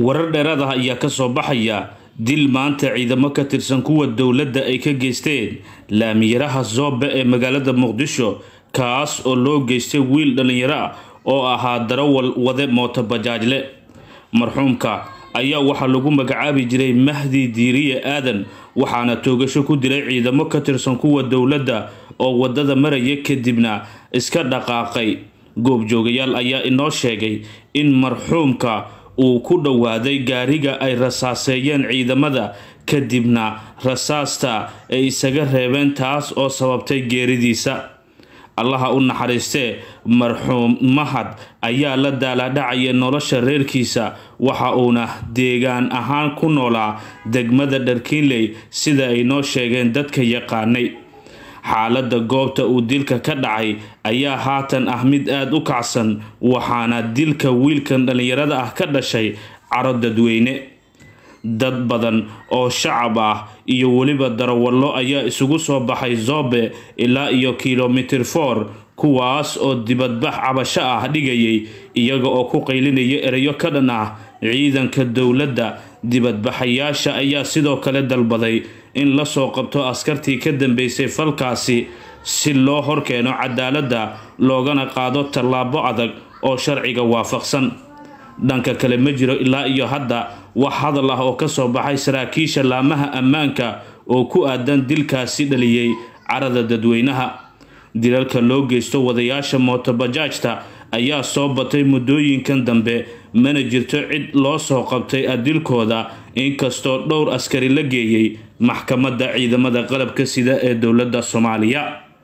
warar dheeraad ah ayaa ka soo baxaya dil maanta ciidamo ka tirsan kuwa dowladda ay ka geysteen laamiyaraha zoobe ee magaalada muqdisho kaas oo loo geystay wiil dhallinyaro ah oo ahaa darawal wade mooto bajaajle marxuumka ayaa waxaa lagu magacaabi jiray mahdi diiriye aadan waxaana toogasho ku dilay ciidamo ka tirsan kuwa dowladda oo waddada maraya kadibna iska dhaqaaqay goobjoogayaal ayaa inoo sheegay in marxuumka uu ku dhowaaday gaariga ay rasaaseeyeen ciidamada kadibna rasaasta ay isaga reebeen taas oo sababtay geeridiisa allaha u naxariistee marxuum mahad ayaa la daalaadhacaya nolosha reerkiisa waxa uuna deegaan ahaan ku noolaa degmada dharkiinley sida ay noo sheegeen dadka yaqaanay xaaladda goobta uu dilka ka dhacay ayaa haatan ah mid aada u kacsan waxaana dilka wiilkan dhallinyarada ah ka dhashay caro dadweyne dad badan oo shacab ah iyo weliba darawallo ayaa isugu soo baxay zoobe ilaa iyo kilomitir for kuwaas oo dibadbax cabasho ah dhigayay iyaga oo ku qaylinaya erayo ka dhan ah ciidanka dowladda dibadbaxayaasha ayaa sidoo kale dalbaday in lasoo qabto askartii ka dambeysay falkaasi si loo horkeeno cadaaladda loogana qaado tallaabo adag oo sharciga waafaqsan dhanka kale ma jiro ilaa iyo hadda wax hadal ah oo ka soo baxay saraakiisha laamaha ammaanka oo ku aadan dilkaasi dhaliyey carada dadweynaha dilalka loo geysto wadayaasha mootobajaajta ayaa soo batay muddooyinkan dambe mana jirto cid loo soo qabtay adilkooda inkastoo dhowr askari la geeyey maxkamadda ciidamada qalabka sida ee dowladda soomaaliya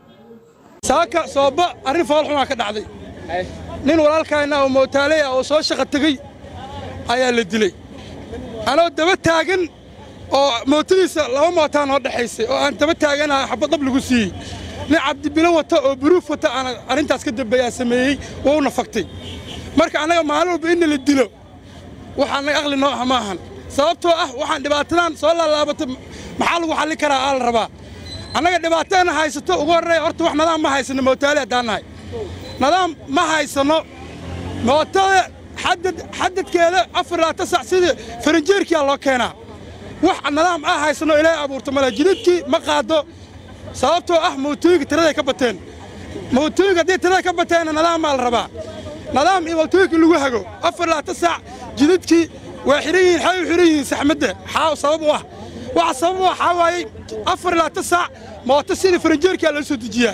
saaka sooba arrin foolxumaa ka dhacday nin walaalkayna oo mootaaley ah oo soo shaqa tegey ayaa la dilay anoo daba taagan oo mootadiisa laba mootaa noo dhexaysay oo aan daba taaganaha xabad dab lagu siiyey nin cabdibilo wata oo buruuf wata aan arrintaas ka dambeeyaa sameeyey wouna fagtay marka annaga maalin walba inna la dilo waxaa naga aqli noo ah ma ahan sababtoo ah waxaan dhibaatadan soo laalaabatay maxaa lagu xalli karaa aa la rabaa annaga dhibaatadana haysato ugu horreeya horta wax nadaam ma haysanno mootaale haddaan nahay nadaam ma haysanno mootada xadad xadadkeeda afar laata sac sidii faranjeerkiyaa loo keenaa wax nadaam ah haysanno ilaahay abuurto male jidadkii ma qaado sababtoo ah mootooyinka tiraday ka bateen mootooyinka haddii tirada ka bateenna nadaamaa la rabaa nadaam iyo mootooyinka lagu hago afar laata sac jidadkii waa xihan yihiin xay u xihan yihiin saxmadda xaa sabab u ah waxa sabab u ah xaa waayey afar laata sac mooto sidii faranjeerkiyaa loo soo dejiyaa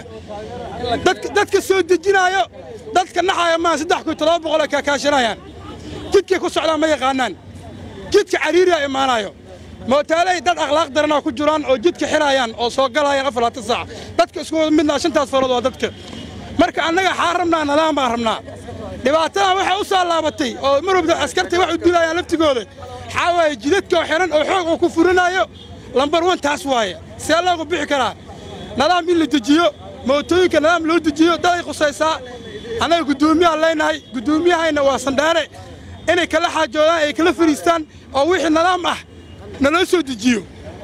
dadka soo dejinaayo dadka naxaaya maa saddex kun toddoba boqol ay kaakaashanayaan jidkay ku socdaan ma yaqaanaan jidka cariiriyaa imaanaayo mootaaley dad akhlaaq daranaa ku jiraan oo jidka xiraayaan oo soo galaayaan afar laata saac dadka isku wada midnaa shantaas farood waa dadka marka annaga xaa rabnaa nadaam baan rabnaa dhibaatadan waxay u soo laabatay oo marwabda askartay wax u dilaayaan laftigooda xaa waaye jidadka oo xihan oo xoog oo ku furinaayo lambar wan taas waaye see loogu bixi karaa nadaam in la dejiyo mootooyinka nadaam loo dejiyo daday qusaysaa annaga guddoomiyaha leynahay guddoomiyahayna waa sandheere inay kala xaajoodaan ay kala fariistaan oo wixii nadaam ah naloo soo dejiyo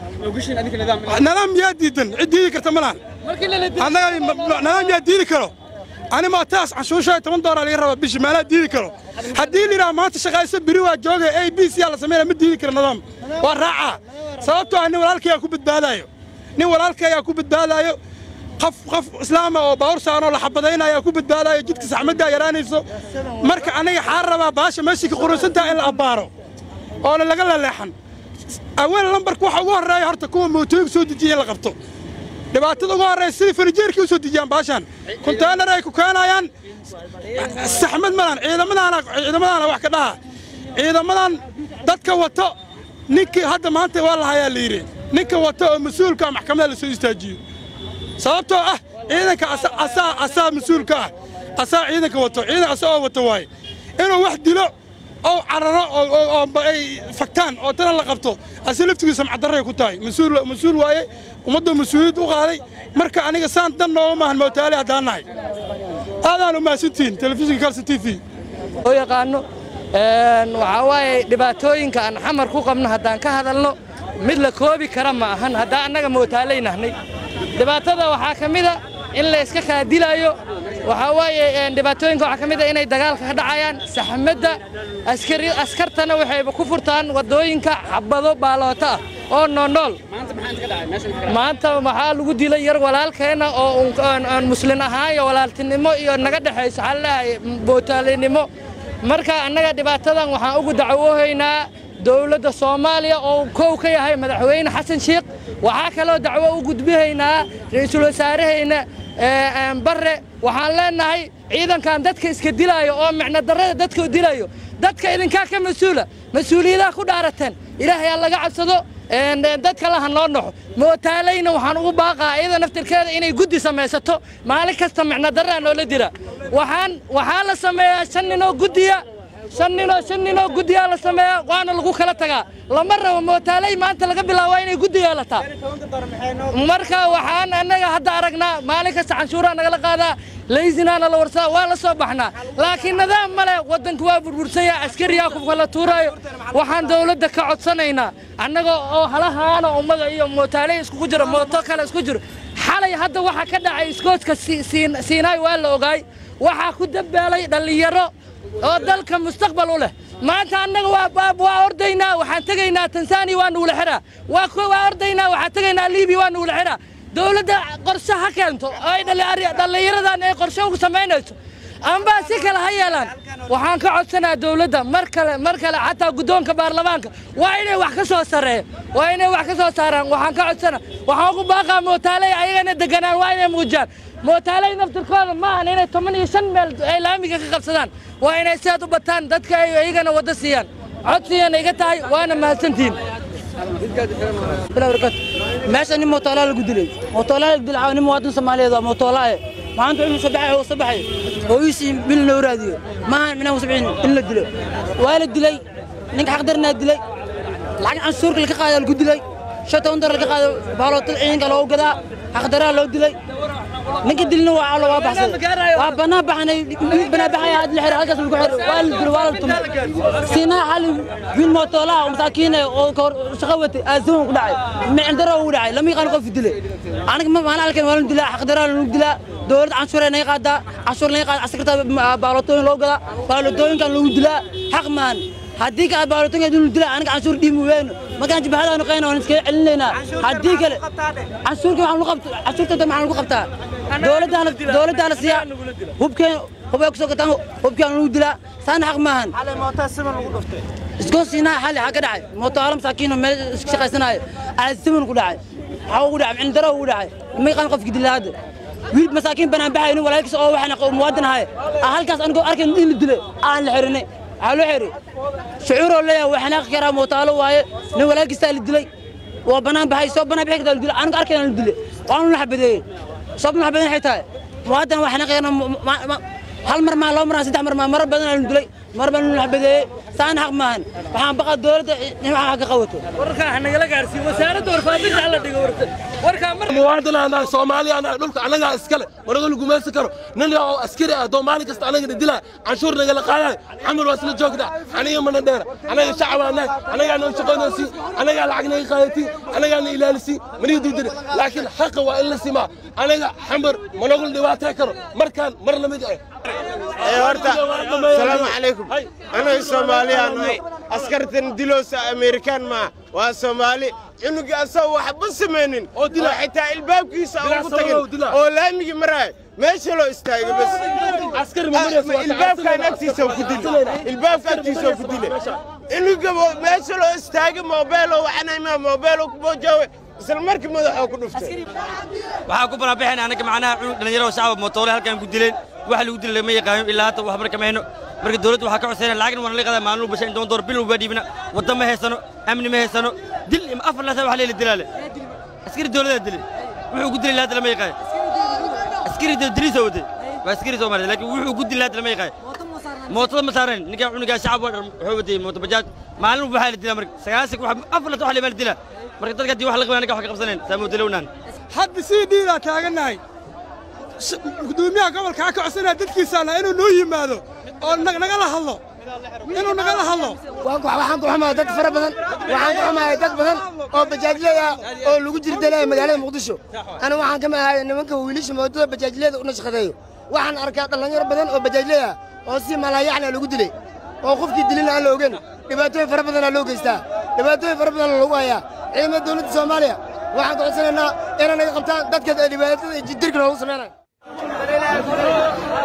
nadaam yaa diidan cid diidi karta ma lahan nadaam yaa diidi karo ani mootaas canshuushaa toban doolar laga rabaa bishi meelaa diidi karo haddii lidhaha maanta shaqayso biri waa jooga a b c yaa la samaynaya ma diidi karo nadaam waa raacaa sababtoo ah nin walaalkayaa ku badbaadaayo nin walaalkayaa ku badbaadaayo qof qof islaama oo baawur saanoo la xabadaynaya ku badbaadaayo jidka saxmaddaa yaraanayso marka aniga xaa rabaa baasha meeshii ka qurusantaha in la abbaaro oona laga laleexan aweel lambarka waxa ugu horreeya horta kuwa mootooyinka soo dejiya in la qabto dhibaatada ugu horreysa sidii farijeerkii u soo dejiyaan baashaan konteynar ay ku keenayaan saxmad malan ciidamadaana ciidamadaana wax ka dhaha ciidamadan dadka wato ninkii hadda maanta waa la hayaa la yidhi ninka wato oo mas-uulka ah maxkamada la soo istaajiyo sababtoo ah ciidanka asaa asaa mas-uulka ah asaa ciidanka wato ciidan asa oo wato waaye inuu wax dilo oo cararo oo ay fagtaan oo tana la qabto ase laftigiisa macdarray ku tahay mas-uul mas-uul waaye ummadda mas-uuliyad u qaaday marka aniga saan dan nooma maahan mootaale haddaan nahay aadaan u mahadsantihiin telefishinka kalson t v oo yaqaano waxaa waaye dhibaatooyinka aan xamar ku qabno haddaan ka hadalno mid la koobi kara ma ahan haddaan annaga mootaaley nahnay dhibaatada waxaa ka mida in la iska kaadilaayo waxaa waaye dhibaatooyinka waxaa ka mid a inay dagaalka ka dhacayaan saxmadda askari askartana waxayba ku furtaan waddooyinka xabado baaloota ah oo noonool maanta waxaa lagu dilay yar walaalkeenna oo aan muslin ahaan iyo walaaltinimo iyo naga dhexayso waxaa leeyahay bootaalinimo marka annaga dhibaatadan waxaan ugu dacwoohaynaa dowladda soomaaliya oo kow ka yahay madaxweyne xasan sheikh waxaa kaloo dacwo u gudbihaynaa ra'iisul wasaarahayna barre waxaan leenahay ciidankan dadka iska dilaayo oo micno darrada dadka dilayo dadka idinkaa ka mas-uula mas-uuliyadaha ku dhaarateen ilaahay ha laga cabsado dad kale ha noo noxo mootaalayna waxaan ugu baaqaa iyada naftirkeeda inay guddi samaysato maalin kasta micno darraa noola dira waxaan waxaa la sameeyaa shan ninoo guddiya shan ninoo shan ninoo guddiyaa la sameeyaa waana lagu kala tagaa lama rabo mootaalay maanta laga bilaabaa inay guddi yeelataa marka waxaan annaga hadda aragnaa maalin kasta canshuuraa nagala qaadaa laysinaana la warsadaa waa la soo baxnaa laakiin nidaam male waddanku waa burbursanya askariyaa ku kala tuuraayo waxaan dowladda ka codsanaynaa annaga oo halahaana ummada iyo mootaalay iskugu jiro mooto kale isku jiro xalay hadda waxaa ka dhacay iskooska siinaay waa la ogaay waxaa ku dabaalay dhallinyaro oo dalka mustaqbal u leh maanta annaga waa ordaynaa waxaan tegaynaa tansaaniya waa nuula xiraa waa ordaynaa waxaan tegaynaa liibiya waa nuula xiraa dowladda qorshe ha keento ay dhallinyaradan ay qorshe ugu samaynayso ambaa si kale ha yeelaan waxaan ka codsanaa dowladda mar kale mar kale xataa guddoonka baarlamaanka waa inay wax ka soo sareeyo waa inay wax ka soo saaraan waxaan ka codsanaa waxaan ugu baaqaa mootaaley ayagana deganaan waa inay muujiyaan mootaaley naftirkooda maahan inay toban iyo shan meel ay laamiga ka qabsadaan waa inay sidaad u bataan dadka ay iyagana waddo siiyaan codsigana iga tahay waana mahadsantihiin meesha nin mootoola lagu dilay mootoola lagu dilay nin muwaadin soomaaliyeed waa mootoola maanta wuxuu soo baxay oo soo baxay hooyisii bil loo raadiyo maahan minaa u sabcin in la dilo waa la dilay ninka xaqdarnaa dilay lacag cansuurka laga qaada lagu dilay shan toban dolar laga qaado baalootada ciidanka loogu gadaa xaqdaraa loo dilay ninka dilna waa allo waa baxsaday waa banaan baxanay banaan baxaya had la xiray halkaas lagu xiray waa la dilay waa la tumay siinaa xali wiil mootoolaha oo masaakiin ah oo shaqo watay aazuun ku dhacay micin daro ugu dhacay lama yaqaan qof dilay aniga ma maalin halkan waa la dilaa xaqdaraa lagu dilaa dowladda canshuur ay naga qaadaa canshuur naga qaada askarta baalotooyin loo gadaa baalotooyinkan lagu dilaa xaq maan haddii ka baalotooyinka inuu dilaa aniga canshuur dhiimi weyno markaan jibahadaanu qayna waan iskaga celinaynaa haddii kale canshuurka waxaan lagu qabtaa canshuurta maxaan lagu qabtaa dowladdaana dowladdaana siiya hubkeen hubay kusoo gataan hubkaan lagu dilaa saana xaq maahan iskoo siinaa xali xaa ka dhacay mootoala masaakiin oo meel iska shaqaysanaayo alasiman ku dhacay waxaa ugu dhacay micindaro ugu dhacay ma yaqaan qofki dilaa hadda wiil masaakiin banaan baxay nin walaalkiis oo waxaan muwaadin ahay halkaas anigoo arkayn in la dilay aan la xirinay waxaa loo xiri shucuuroo leeyahay waa xanaaqi karaa mootaalo waaye nin walaalkiisaa la dilay waa banaan baxay soo banaan bixi kartaa la dilay anigo arkayn la dilay waanu la xabadeeyey sababta la xabadeyn waxay tahay muwaadin waa xanaaqi karaa hal mar maa laba mar saddex mar maa marar badan la dilay mar baan la xabadeeyey saana xaq maahan waxaan baqaa dowladda in waxa ka qabato warkaa nagala gaarsiin wasaaradda warfaafinta hala dhigo warkaa mar muwaadin anaa soomaali anaa dhulka anagaa iskale wanaga lagumaysan karo nin oo askari ah doo maalin kasta anagana dilaa canshuur nagala qaadaay xamil waa isla joogda aniga mana dheera anaga shacab anahay anagaa noo shaqaynaysi anagaa lacag naga qaadati anagaa na ilaalisi maniga duldiri laakiin xaqa waa in la simaa anaga xamar managul dhibaatay karo markaan mar lamid ah horta salaamu calaykum anaga soomaaliya nahay askartan diloosa amerikaan maa waa soomaali cunuga asagoo waxba samaynin oo xitaa ilbaabkiisa ugu tagin oo laamigi maraaya meesha loo istaaga bas ilbaabkaan agtiisa ku dile ilbaabka agtiisa ku dile cunuga meesha loo istaaga moobeeloo waxanaymaa moobeeloo ku boojaawe isla markii madaxoo ku dhuftay waxaa ku banaanbaxayna anaga macnaha cunug dhallinyaro shacab mootoole halkan ku dileen waxa lagu dilay lama yaqaano ilaa hadda wax marka ma hayno marka dowladda waxaa ka codsayna lacagna waan la qadaa maalin walba shan doon door bil walba dhiibna wadda ma haysano amni ma haysano dil ima afar laasa wax leela dilaale askari dowladaa dilay wuxuu ku dilay ilaa hadda lama yaqaan askari diliisa waday waa askari soomaaliya laakiin wuxuu ku dilay hadda lama yaqaan mootada ma saarayn ninkaa cunugaa shacab wuxuu watay mooto bajaaj maalin walba waxaa la dilaa marka sagaasan afar laasa wax leebaa la dilaa marka dadka haddii wax la qabay anaga wax ka qabsanayn saa moodalownaan hadda sii dhiidaa taagannahay gudoomiyaha gobolka ka codsanaya dadkiisaana inuu noo yimaado oo nagala hadlo inuu nagala hadlo waxaan ku xumahay dad fara badan waxaan ku xumahay dad badan oo bajaajley ah oo lagu jirdalaya magaalada muqdisho ana waxaan kama ahay nimanka wiilasha moodada bajaajleyda u nashqadeeyo waxaan arkaa dhallinyaro badan oo bajaajley ah oo si malaayacna lagu dilay oo qofkii dilina aan la ogen dhibaatooyin fara badanaa loo geystaa dhibaatooyin fara badanna lagu hayaa ciidamada dowladda soomaaliya waxaan ka codsanaynaa inay naga qabtaan dadka dhibaatada iyo jirka noogu samaynayo